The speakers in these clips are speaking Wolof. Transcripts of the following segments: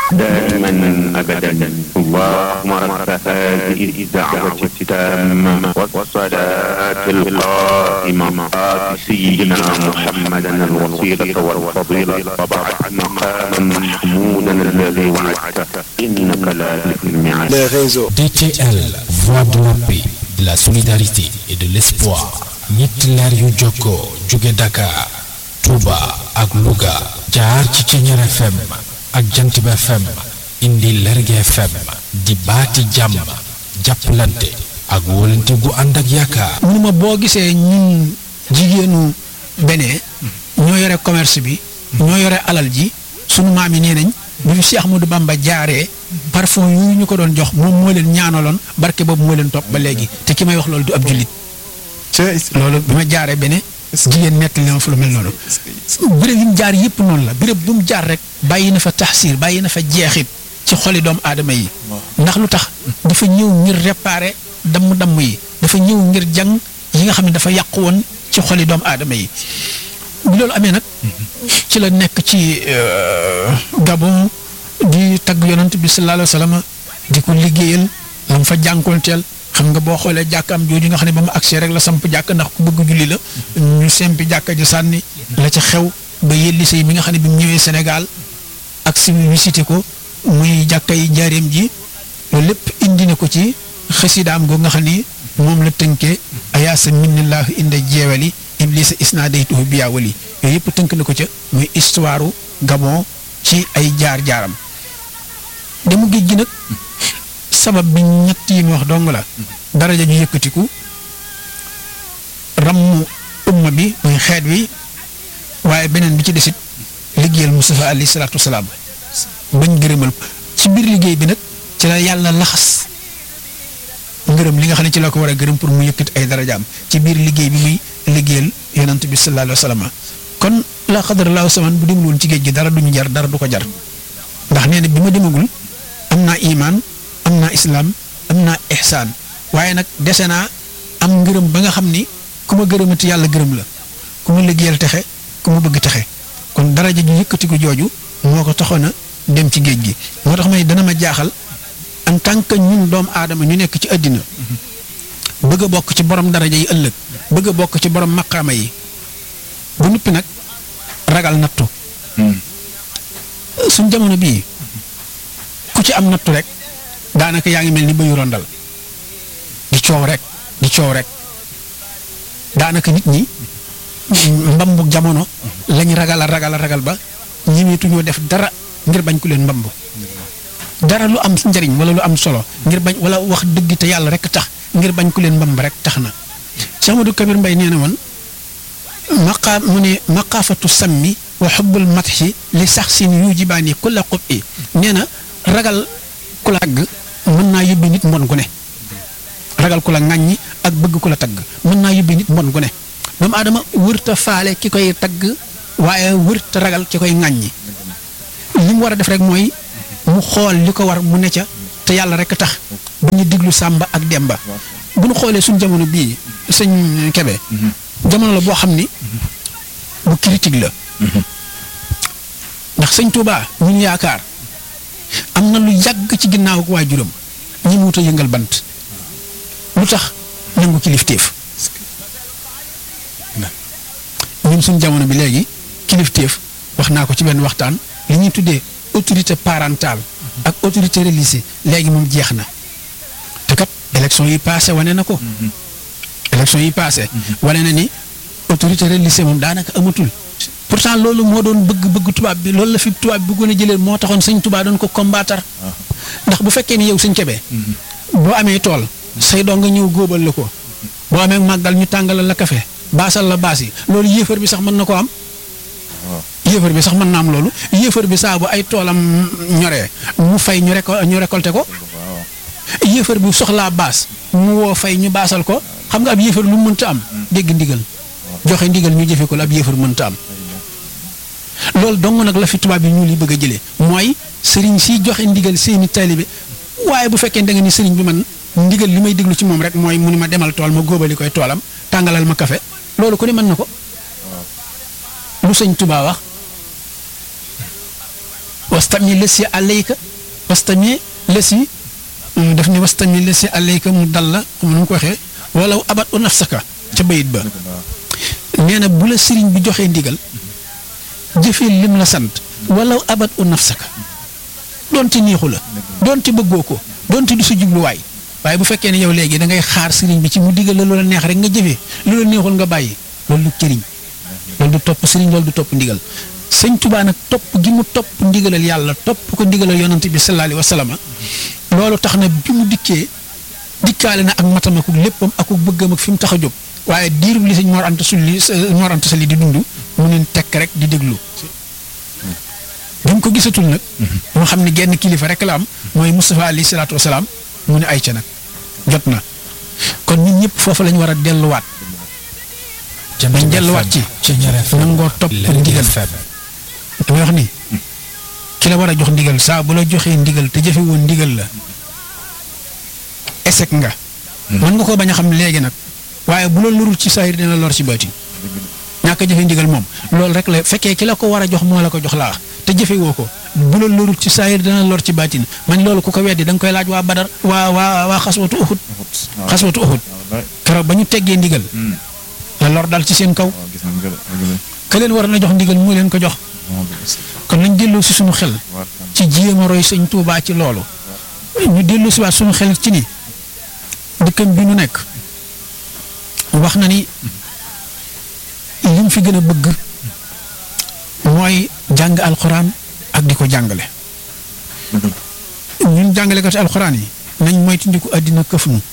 دائما أبدا اللهم رب هذه الدعوة التامة والصلاة القائمة آت سيدنا محمدا الوسيلة والفضيلة وبعث مقاما محمودا الذي وعدته إنك لا تخلف الميعاد les réseaux. DTL, voix de la paix, de la solidarité et de l'espoir. ñetti leer yu jokkoo jóge Dakar, Touba ak Louga. jaar ci Ceñeer FM ak Jantib FM indi Lerge FM di baati jàmm jàppalante ak wóolante gu ànd ak yaakaar. mu ma boo gisee ñun jigéenu benee ñoo yore commerce bi ñoo yore alal ji sunu maam yi nee nañ bi fi Cheikh Ahmadou Bamba jaaree parfum yu ñu ko doon jox moom moo leen ñaanaloon barke boobu moo leen topp ba léegi te ki may wax loolu du ab jullit loolu bi ma jaaree bene jigéen nettali na ma fa lu mel noonu béréb yi mu jaar yëpp noonu la béréb bu mu jaar rek bàyyi na fa taxsiir bàyyi na fa jeexit ci xoli doomu aadama yi ndax lu tax dafa ñëw ngir réparer damm-damm yi dafa ñëw ngir jàng yi nga xam ne dafa yàqu woon ci xoli doomu aadama yi bi loolu amee nag ci la nekk ci Gabon di tagg yonent bi sallallahu alayhi wa sallam di ko liggéeyal la mu fa jànkoonteel xam nga boo xoolee jàkkaam jooju nga xam ne ba mu agsee rek la samp jàkk ndax ku bëgg julli la ñu sempi jàkka ji sànni la ca xew ba yelli say mi nga xam ne bi mu ñëwee Sénégal ak si visité ko muy jàkka yi njaareem ji loolu lépp indi na ko ci xasidaam goo nga xam ni moom la tënkee ayaasa minnillahu inda jeewali iblisa isnaadaytuhu biyaawali yooyu yëpp tënk na ko ca muy histoire Gabon ci ay jaar-jaaram demu géej gi nag sabab bi ñett yi mu wax dong la daraja ju yëkkatiku rammu umma bi muy xeet wi waaye beneen bi ci desit liggéeyal Mustafa alayhi salaatu wasalaam bañ gërëmal ci biir liggéey bi nag ci la yàlla laxas ngërëm li nga xam ne ci la ko war a gërëm pour mu yëkkati ay darajaam ci biir liggéey bi muy liggéeyal yonant bi sallallahu alayhi wa sallam kon la xadarallahu saman bu demul woon ci géej gi dara duñu jar dara du ko jar ndax nee na bi ma demagul am naa imaan am naa islaam am naa ihsaan waaye nag dese naa am ngërëm ba nga xam ni ku ma gërëmati yàlla gërëm la ku ma liggéeyal texe ku ma bëgg texe kon daraja ju yëkkati ko jooju moo ko taxoon a dem ci géej gi moo tax may dana ma jaaxal en tant que ñun doomu aadama ñu nekk ci àddina bëgg a bokk ci borom daraja yi ëllëg bëgg a bokk ci borom maqaama yi bu nuppi nag ragal nattu suñ jamono bii ku ci am nattu rek daanaka yaa ngi mel ni bëyu rondal di coow rek di coow rek daanaka nit ñi mbambu jamono lañ ragal a ragal a ragal ba ñemeetuñoo def dara ngir bañ ku leen mbambu dara lu am njariñ wala lu am solo ngir bañ wala wax dëgg te yàlla rek tax ngir bañ ku leen mbamb rek tax na Cheikh Amadou Kabir Mbay nee na woon maqaa mu ne maqaafatu sammi wa xubbul matxi li sax sin yujibaani kulla xub i nee na ragal ku la tagg mën naa yóbbi nit mbon gu ne ragal ku la ŋàññi ak bëgg ku la tagg mën naa yóbbi nit mbon gu ne doomu aadama wërta faale ki koy tagg waaye wërta ragal ki koy ŋàññi li mu war a def rek mooy mu xool li ko war mu ne ca te yàlla rek tax bu ñu diglu sàmba ak demba bu ñu xoolee suñ jamono bii sëñ Kebe jamono la boo xam ni bu critique la ndax sëñ Touba ñun yaakaar am na lu yàgg ci ginnaaw ak waajuram ñi mu wut a yëngal bant lu tax nangu kilifteef ñun suñ jamono bi léegi kilifteef wax naa ko ci benn waxtaan li ñuy tuddee autorité parentale ak autorité religieuse léegi moom jeex na te kat élection yi passé wane na ko élection yi passé wane na ni autorité religieuse moom daanaka amatul pourtant loolu moo doon bëgg-bëgg tubaab bi loolu la fi tubaab bi bëggoon a jëlee moo taxoon sëñ tubaab doon ko combattre ndax bu fekkee ni yow sëñ Kebe boo amee tool say doo nga ñëw góobal la ko boo amee màggal ñu tàngalal la kafe baasal la baas yi loolu yéefar bi sax mën na ko am yéefar bi sax mën na am loolu yéefar bi saa bu ay toolam ñoree mu fay ñu réco ñu récolté ko yéefar bi soxlaa baas mu woo fay ñu baasal ko xam nga ab yéefar lu mu mënta am dégg ndigal joxe ndigal ñu jëfe ko la ab yéefar mënta am loolu dong nag la fi tubaab yi ñu li bëgg a jëlee mooy sëriñ si joxe ndigal seeni taalibe waaye bu fekkee da nga ni sëriñ bi man ndigal li may déglu ci moom rek mooy mu ni ma demal tool ma góobali koy toolam tàngalal ma kafe loolu ku ne mën na ko lu sëñ Tuubaa wax wastami lesi alayka wastami lesi daf ne wastami lesi alayka mu dal la xam nu mu ko waxee wala abat u nafsaka ca bayit ba nee na bu la sëriñ bi joxee ndigal jëfee lim la sant wala abat u nafsaka doonte neexu la doonte bëggoo ko doonte du sa jubluwaay waaye bu fekkee ne yow léegi da ngay xaar sëriñ bi ci mu digal la loola neex rek nga jëfee loola neexul nga bàyyi loolu du cëriñ loolu du topp sëriñ loolu du topp ndigal sëñ Tuubaa nag topp gi mu topp ndigalal yàlla topp ko ndigalal yonante bi sallallahu alayhi wa sallam loolu tax na bi mu dikkee dikkaale na ak matam ak léppam ak bëggam ak fi mu tax a jóg waaye diirub li sëñ Mor Anta Sali Mor Anta Sali di dund mu neen tekk rek di déglu bi mu ko gisatul nag moo xam ne genn kilifa rek la am mooy Moustapha alayhi salaatu wasalaam mu ne ay ca nag jot na kon ñun ñëpp foofu lañ war a delluwaat dañ delluwaat ci nangoo topp ndigal damay wax ni ki la war a jox ndigal saa bu la joxee ndigal te jëfe woon ndigal la échec nga mën nga koo bañ a xam léegi nag waaye bu la lorul ci saayir dina lor ci baati ñàkk a jëfe ndigal moom loolu rek la fekkee ki la ko war a jox moo la ko jox laa te jëfe woo ko bu la lorul ci saayir dina lor ci baatin man loolu ku ko weddi da nga koy laaj waa badar waa waa waa xaswatu uxut xaswatu uxut keroog ba ñu teggee ndigal la lor dal ci seen kaw ka leen war na jox ndigal moo leen ko jox kon nañ delloo si suñu xel ci jéem a roy sëñ Tuubaa ci loolu ñu delloo si waat suñu xel ci ni dëkkam bi ñu nekk wax na ni lim fi gën a bëgg mooy jàng alxuraan ak di ko jàngale ñun jàngalekati alxuraan yi nañ moytandiku àddina këf nu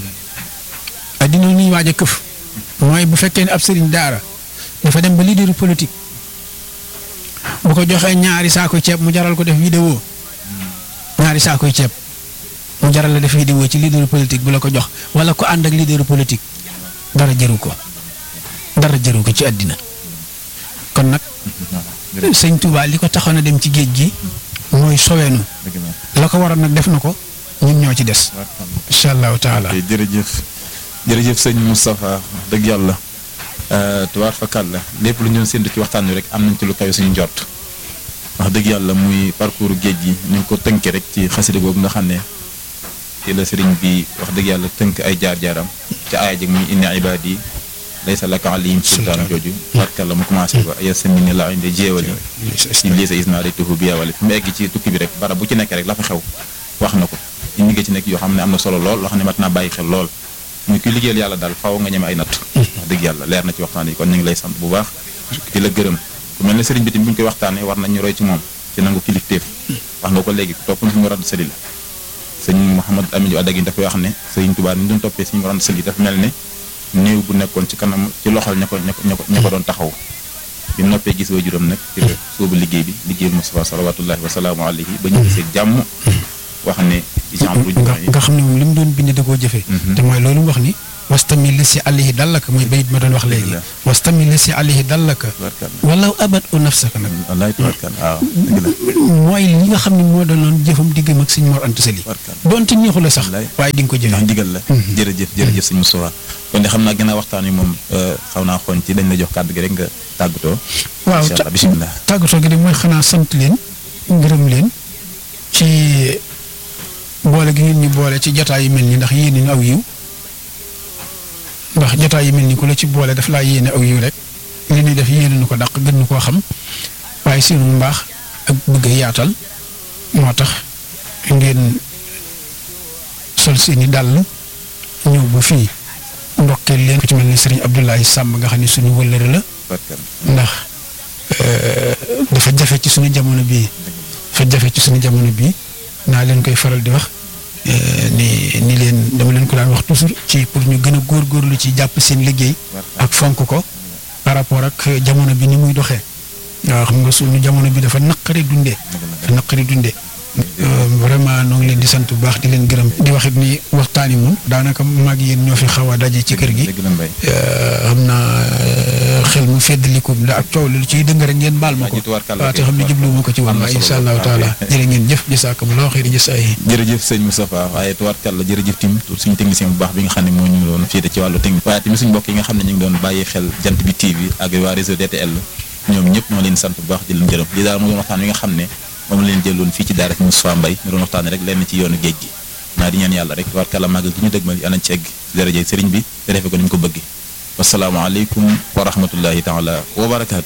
àddina nuy waaj a këf mooy bu fekkee ne ab sëriñ daara dafa dem ba leader politique bu ko joxee ñaari saako ceeb mu jaral ko def vidéo ñaari saakoy ceeb mu jaral la def vidéo ci leader politique bu la ko jox wala ko ànd ak leader politique dara jëru ko dara jëru ko ci àddina kon nag sëñ Touba li ko taxoon a dem ci géej gi mooy soweenu la ko waroon nag def na ko ñun ñoo ci des incha allahu taala jërëjëf jërëjëf sëñ Moustapha dëgg yàlla tubaar fakal la lépp lu ñu doon séntu ci waxtaan wi rek am nañ ci lu kawe suñu njort wax dëgg yàlla muy parcours géej gi ñu ngi ko tënkee rek ci xasida boobu nga xam ne ci la sëriñ bi wax dëgg yàlla tënk ay jaar-jaaram ci aaya jëg muy inna ibaadi laysa laka alayhim sultaan jooju barkal la mu commencé ba ya samini la inde jéewali ci liisa isna raytuhu bi yawali fi mu egg ci tukki bi rek barab bu ci nekk rek la fa xew wax na ko indi nga ci nekk yoo xam ne am na solo lool loo xam ne mat naa bàyyi xel lool muy kuy liggéeyal yàlla daal faaw nga ñeme ay natt wax dëgg yàlla leer na ci waxtaan yi kon ñu ngi lay sant bu baax di la gërëm ku mel ne sëriñ bi tamit bu ñu koy waxtaanee war nañ ñu roy ci moom ci nangu kilifteef wax nga ko léegi topp na suñu rand sëli la sëñ Mouhamad Amin Adda gi dafa wax ne sëriñ Tuubaa ni doon toppee suñu rand sëli dafa mel ne néew bu nekkoon ci kanam ci loxol ña ko ña ko ña ko doon taxaw bi noppee gis wa juróom nag ci la sóobu liggéey bi liggéey Mustafa salawatullahi wa salaamu alayhi ba ñu gisee jàmm wax ne nga xam ne moom li mu doon bind da koo jëfee te mooy loolu mu wax ni wastami li si alayhi dallaka mooy bayit ma doon wax léegi wastami li si alayhi dallaka walaw abat u nafsaka nag wallaay tubarkal waaw mooy li nga xam ne moo doonoon jëfam diggam ak sëñ Mor Anta Sali doonte neexu la sax waaye di nga ko jëfee ndax ndigal la jërëjëf jërëjëf sëñ Moustapha kon de xam naa gën a waxtaan wi moom xaw naa xoon ci dañ la jox kàddu gi rek nga tàggatoo waaw bisimilah tàggatoo gi de mooy xanaa sant leen ngërëm leen ci boole gi ngeen ñu boole ci jotaay yu mel ni ndax yéene ñu aw yiw ndax jotaay yu mel ni ku la ci boole daf laa yéene aw yiw rek li ñuy def yéene nu ko dàq gën nu koo xam waaye seenu mbaax ak bëgg a yaatal moo tax ngeen sol seeni dàll ñëw ba fii ndokkeel leen ku ci mel ni Serigne Abdoulaye Samb nga xam ne suñu wëllëre la ndax dafa jafe ci suñu jamono bii dafa jafe ci suñu jamono bii naa leen koy faral di wax ni ni leen dama leen ko daan wax toujours ci pour ñu gën a góorgóorlu ci jàpp seen liggéey ak fonk ko par rapport ak jamono bi ni muy doxee waaw xam nga suñu jamono bi dafa naqari dundee dafa naqari dundee vraiment noo ngi leen di sant bu baax di leen gërëm di waxit ni waxtaan yi moom daanaka mag yéen ñoo fi xaw a daje ci kër gi xam naa xel mu feddaliku da ak coow lu ciy dëng rek ngeen baal ma ko waaw te xam ne jubluwuma ko ci woon waaye insha allahu taala jërë ngeen jëf jasaakumullaahu xayri jasaay jërëjëf sëñ Moustapha waaye tubaarkàlla jërëjëf tim suñu technicien bu baax bi nga xam ne moo ñu doon féete ci wàllu technique waaye tamit suñu mbokk yi nga xam ne ñu ngi doon bàyyi xel jant bi TV ak waa réseau DTL ñoom ñëpp ñoo leen sant bu baax di leen jërëm li daal moo doon waxtaan wi nga xam ne moom leen jëloon fii ci daara Moustapha Mbaye ñu doon waxtaane rek lenn ci yoonu géej gi naa di ñaan yàlla rek war kala màggal gi ñu dëgmal yàlla nañ ci egg daraje sëriñ bi te defe ko ni ñu ko bëgg wasalaamaaleykum wa rahmatullahi taala wa barakaatu